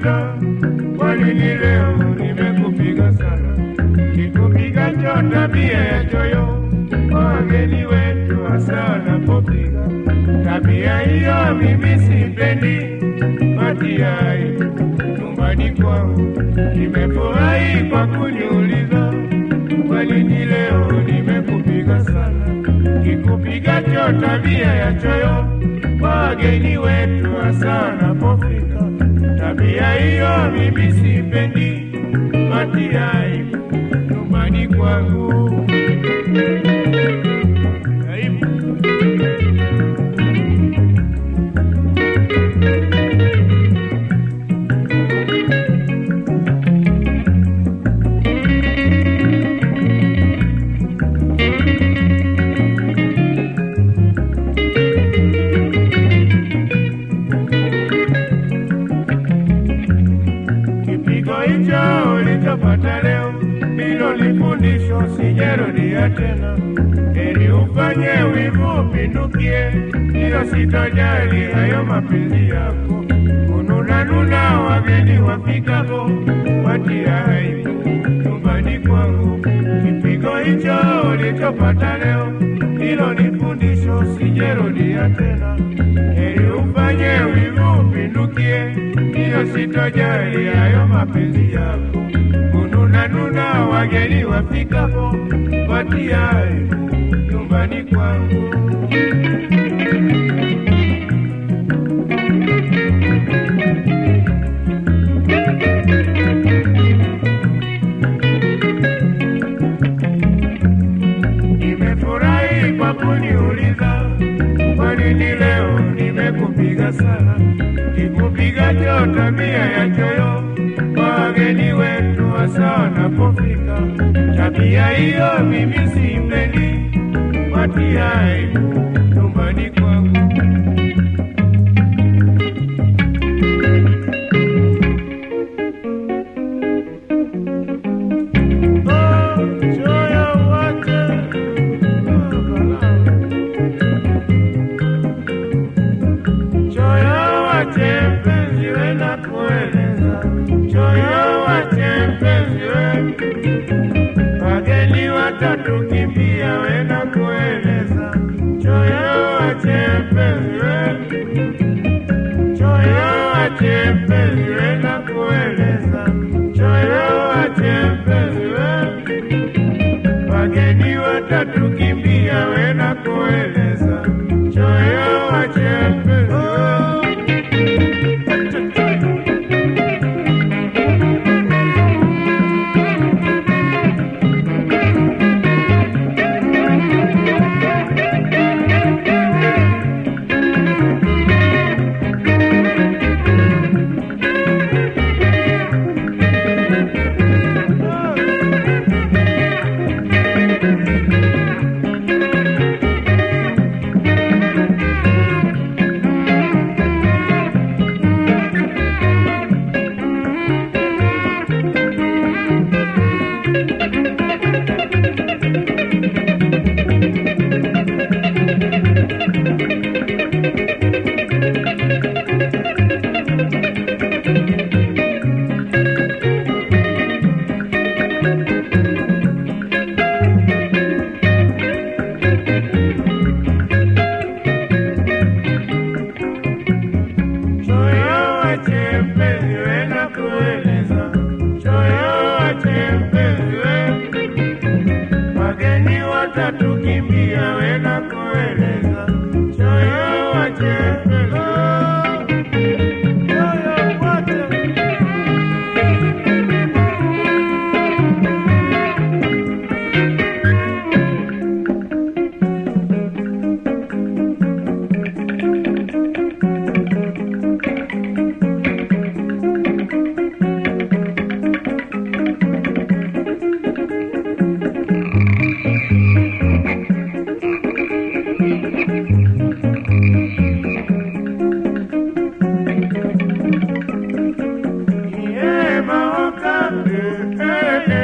ukaniuliza kwa nini leo nimekupiga sana, kikupiga cho tabia ya choyo kwa wageni wetu hasa wanapopiga tabia hiyo, mimi sipendi matiai nyumbani kwangu. Nimefurahi kwa kuniuliza kwa nini leo nimekupiga sana, kikupiga cho tabia ya choyo kwa wageni wetu hasa wanapofika. Tabia hiyo mimi sipendi matiai nyumbani kwangu. Karibu. Kipigo hicho ulichopata leo ndilo lifundisho, sijarudia tena. Heri ufanye wivu upindukie, hiyo sitojali hayo mapenzi yako. Kununanuna wageni wafikapo, watia aibu nyumbani kwangu. Kipigo hicho ulichopata leo ndilo lifundisho, sijarudia tena. Heri ufanye wivu upindukie, hiyo sitojali hayo mapenzi yako. Kununanuna wageni wafikapo, watia aibu nyumbani kwangu. Nimefurahi kwa kuniuliza kwa nini leo nimekupiga sana, kikupiga cho tabia ya choyo kwa wageni wetu hasa wanapofika. Tabia hiyo mimi sipendi, watia aibu nyumbani kwangu. Oh, choyo wache, oh, balaa. Choyo wache mpenzi we na kueleza, choyo wache mpenzi we, wageni watatukimbia we na kueleza, choyo wache mpenzi we, choyo wache mpenzi we na kueleza, choyo wache mpenzi we, wageni watatukimbia we na kueleza, choyo wache mpenzi we. Choyo wache mpenzi we na kueleza, choyo wache mpenzi we, wageni watatukimbia we na kueleza, choyo wache mpenzi we, choyo wache Yeah, my